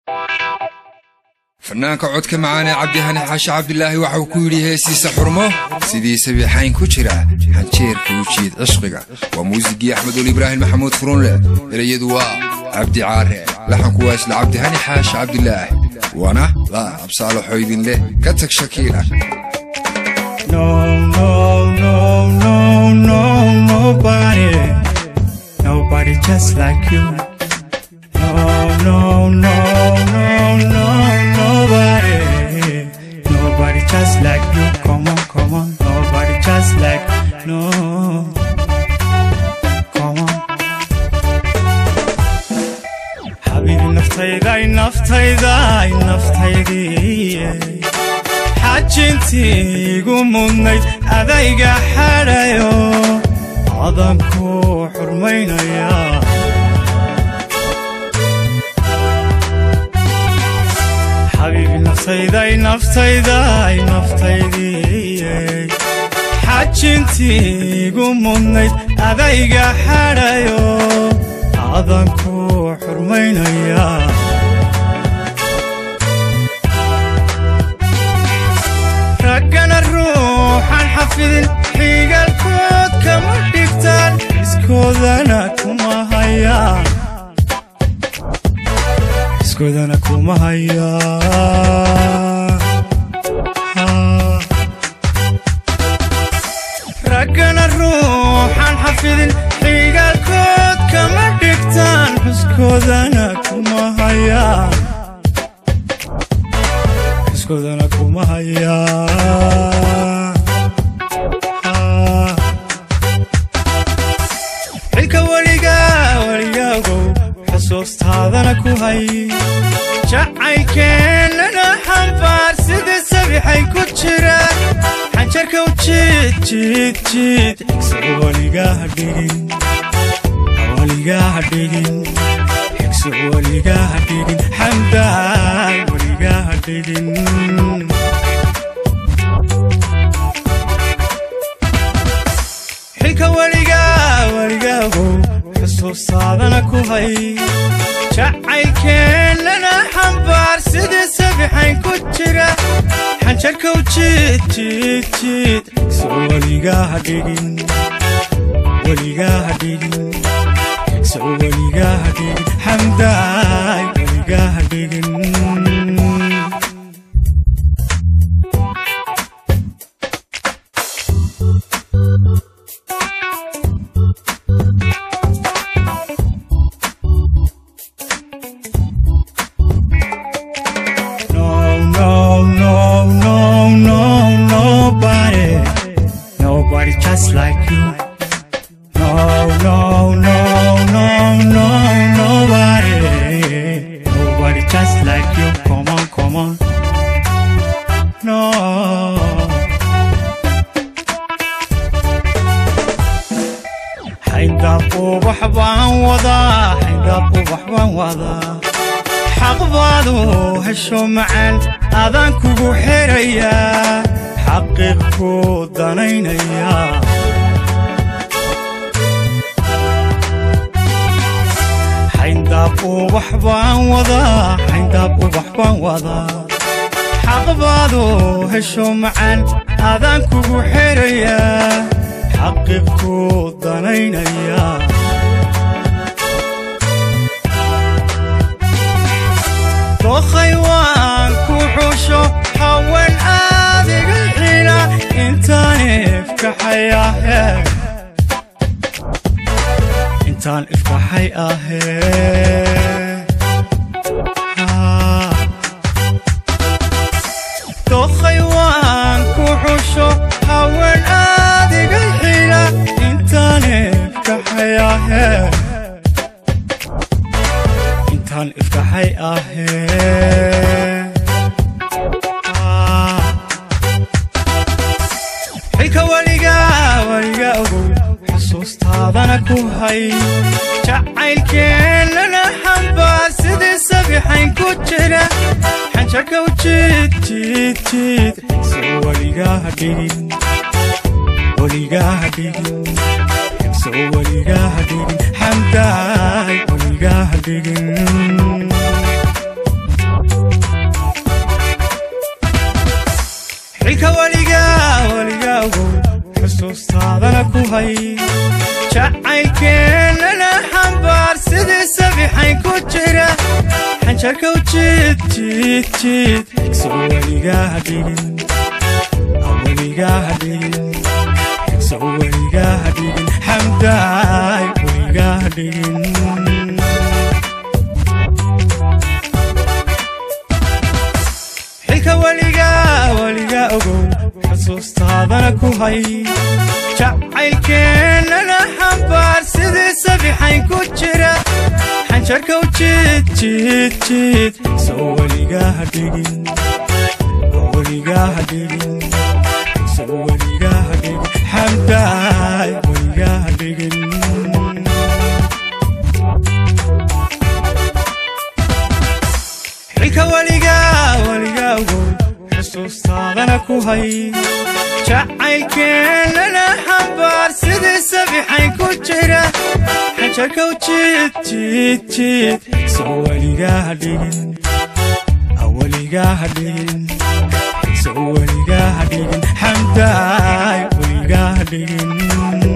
fanaanka codka macaanee cabdihani xaashi cabdilaahi waxauu ku yidhi heesiisa xurmo sidii sabiixayn ku jira xanjeerka u jiid cishqiga waa muusigii axmedul ibraahim maxamuud furunleh ereyadu waa cabdi caare laxanku waa isla cabdihani xaashi cabdilaahi waana la absaalaxo idin leh ka tag shakiila No, no, no, no, no, nobody, nobody just like you. No, no, no, no, no, nobody, nobody just like you. Come on, come on, nobody just like no. Come on. حبيبي naftayday naftayday naftaydii xajintii igu mudnayd adayga xadhayo adanku xurmaynaya xabiibi naftayday naftayday naftaydii xajintii igu mudnayd adayga xadhayo adanku xurmaynaya raggana ruuxan xafidin xigalkood kama dhigtaan iskoodana kuma hayaan iskoodana kuma hayaan raggana ruuxan xafidin xigalkood kama dhigtaan xuskoodana kuma hayaan xuskoodana kuma hayaan xilka weliga weligaagow xusuustaadana ku hay jacaylkeennana xambaar sida sabixay ku jira xanjarka u jiid jiid jiid xigsiga weligaha dhigin weligaha dhigin xigso weligaha dhigin xamdaay weligaha dhigin xilka weliga weligaagow xusuustaadana ku hay jacaylkeennana xambaar sidii sabixayn ku jira xanjarka u jiid jiid jiid xigso weligaha dhigin weligaha dhigin xigso weligaha dhigin xamdaay weligaha dhigin No, no, no, no, no, nobody, nobody just like you. No, no, no, no, no, nobody, nobody just like you. Come on, come on. No. xayndaab ubax baan wadaa xayndaab ubax baan wadaa xaq baadu hesho macaan adaan kugu xerayaa xaqiiq ku danaynaya xayndaab ubax baan wadaa xayndaab ubax baan wadaa xaq baadu hesho macaan adaan kugu xerayaa xaqiiq ku danaynaya dookhay waan ku xusho haween aadiga xina intaan ifkaxay ahee intaan ifkaxay ahee dookhay waan ku xusho haween aadiga xina intaan ifkaxay ahee intaan ifkaxay ahee xilka weliga weliga ogow xusuustaadana ku hay jacaylkeennana xambaar sidii sabixayn ku jira xanjarka u jiid jiid jiid xigso weligaha dhigin weligaha dhigin xigso weligaha dhigin xamdaay weligaha dhigin hay jacaylkeennana xambaar sidii sabixayn ku jira xanjarkow jiid jiid jiid xigso weligaha dhigin weligaha dhigin xigso weligaha dhigin xamdaay weligaha dhigin xilka weligaa weliga ogow xusuustaadana ku hay jacaylkeennana xambaar sidii sabixayn ku jira xanjarkow jiid jiid jiid soo weligaha dhigin weligaha dhigin soo weligaha dhigin xamdaay weligaha dhigin xilka weligaa weliga ogow xusuustaadana ku hay jacaylkeennana xambaar sidii sabixayn ku jira xanjarkow jiid jiid jiid soo weligaha dhigin weligaha dhigin soo weligaha dhigin xamdaay weligaha dhigin